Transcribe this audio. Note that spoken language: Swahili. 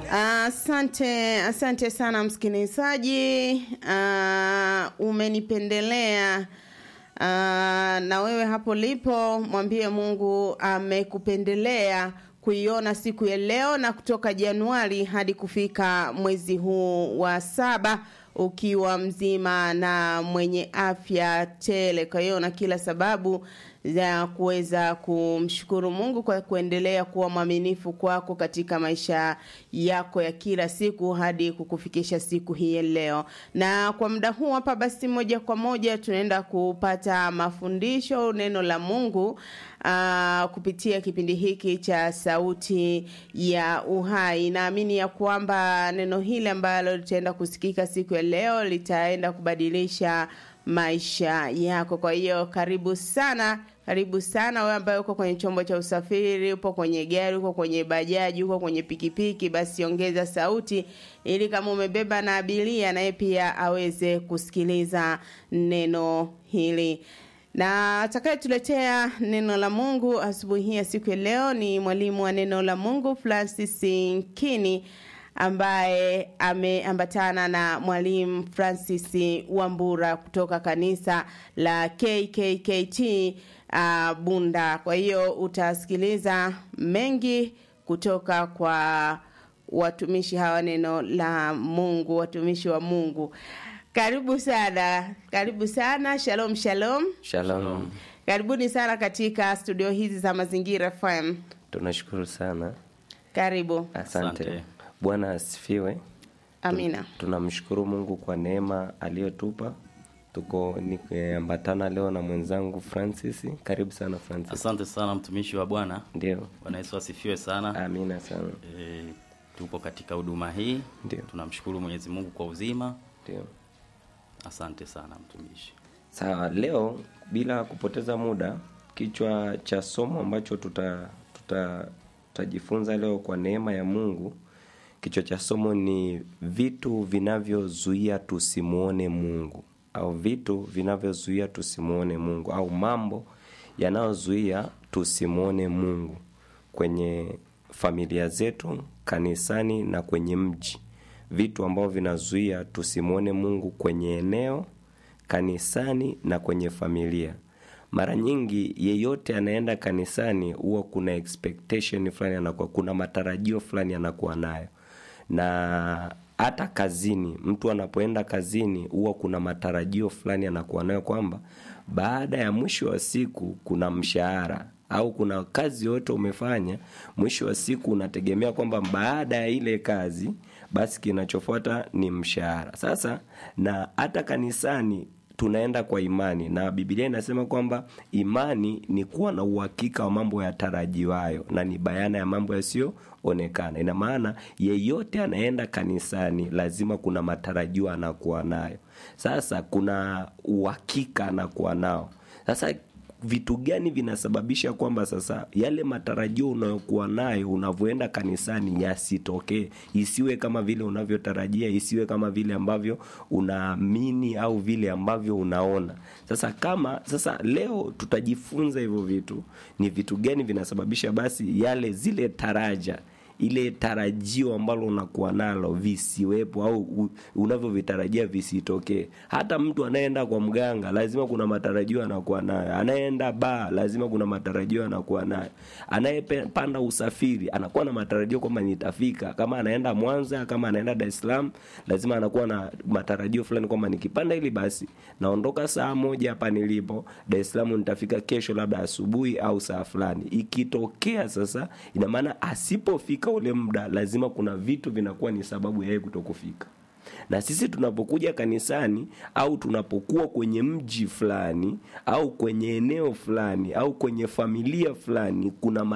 Asante, asante sana msikilizaji. Uh, umenipendelea uh, na wewe hapo lipo, mwambie Mungu amekupendelea kuiona siku ya leo na kutoka Januari hadi kufika mwezi huu wa saba ukiwa mzima na mwenye afya tele. Kwa hiyo na kila sababu za kuweza kumshukuru Mungu kwa kuendelea kuwa mwaminifu kwako katika maisha yako ya kila siku hadi kukufikisha siku hii leo. Na kwa muda huu hapa, basi moja kwa moja tunaenda kupata mafundisho neno la Mungu uh, kupitia kipindi hiki cha Sauti ya Uhai. Naamini ya kwamba neno hili ambalo litaenda kusikika siku ya leo litaenda kubadilisha maisha yako. Kwa hiyo karibu sana, karibu sana wewe ambaye uko kwenye chombo cha usafiri, upo kwenye gari, uko kwenye bajaji, uko kwenye pikipiki, basi ongeza sauti ili kama umebeba na abiria naye pia aweze kusikiliza neno hili na atakayetuletea neno la Mungu asubuhi hii ya siku ya leo ni mwalimu wa neno la Mungu Francis Nkini ambaye ameambatana na mwalimu Francis Wambura kutoka kanisa la KKKT uh, Bunda. Kwa hiyo utasikiliza mengi kutoka kwa watumishi hawa neno la Mungu, watumishi wa Mungu. Karibu sana, karibu sana. Shalom, shalom. Shalom. Karibuni sana katika studio hizi za Mazingira FM. Tunashukuru sana. Karibu. Asante. Asante. Bwana asifiwe. Amina. Tunamshukuru Mungu kwa neema aliyotupa. Tuko nikiambatana leo na mwenzangu Francis. Karibu sana Francis. Asante sana mtumishi wa Bwana. Ndio. Bwana Yesu asifiwe sana. Amina sana. E, tupo katika huduma hii. Ndio. Tunamshukuru Mwenyezi Mungu kwa uzima. Ndio. Asante sana mtumishi. Sawa, leo bila kupoteza muda, kichwa cha somo ambacho tuta tuta tutajifunza leo kwa neema ya Mungu, kichwa cha somo ni vitu vinavyozuia tusimuone Mungu, au vitu vinavyozuia tusimuone Mungu, au mambo yanayozuia tusimuone Mungu kwenye familia zetu, kanisani na kwenye mji, vitu ambavyo vinazuia tusimuone Mungu kwenye eneo kanisani na kwenye familia. Mara nyingi yeyote anaenda kanisani huwa kuna expectation fulani anakuwa, kuna matarajio fulani anakuwa nayo, na hata kazini, mtu anapoenda kazini huwa kuna matarajio fulani anakuwa nayo kwamba baada ya mwisho wa siku kuna mshahara au kuna kazi yote umefanya, mwisho wa siku unategemea kwamba baada ya ile kazi basi kinachofuata ni mshahara. Sasa na hata kanisani tunaenda kwa imani, na Biblia inasema kwamba imani ni kuwa na uhakika wa mambo yatarajiwayo na ni bayana ya mambo yasiyoonekana. Ina maana yeyote anaenda kanisani lazima kuna matarajio anakuwa nayo. Sasa kuna uhakika anakuwa nao. Sasa vitu gani vinasababisha kwamba sasa yale matarajio unayokuwa nayo unavyoenda kanisani yasitokee, isiwe kama vile unavyotarajia, isiwe kama vile ambavyo unaamini au vile ambavyo unaona. Sasa kama sasa leo tutajifunza hivyo vitu, ni vitu gani vinasababisha basi yale zile taraja ile tarajio ambalo unakuwa nalo visiwepo au u- unavyovitarajia visitokee. Hata mtu anayeenda kwa mganga lazima kuna matarajio anakuwa nayo, anayeenda baa lazima kuna matarajio anakuwa nayo, anayepanda usafiri anakuwa na matarajio kwamba nitafika. Kama anaenda Mwanza, kama anaenda Dar es Salaam, lazima anakuwa na matarajio fulani kwamba nikipanda hili basi naondoka saa moja hapa nilipo Dar es Salaam, nitafika kesho labda asubuhi au saa fulani. Ikitokea sasa, ina maana asipofika ule muda, lazima kuna vitu vinakuwa ni sababu ya yeye kutokufika na sisi tunapokuja kanisani au tunapokuwa kwenye mji fulani au kwenye eneo fulani au kwenye familia fulani kuna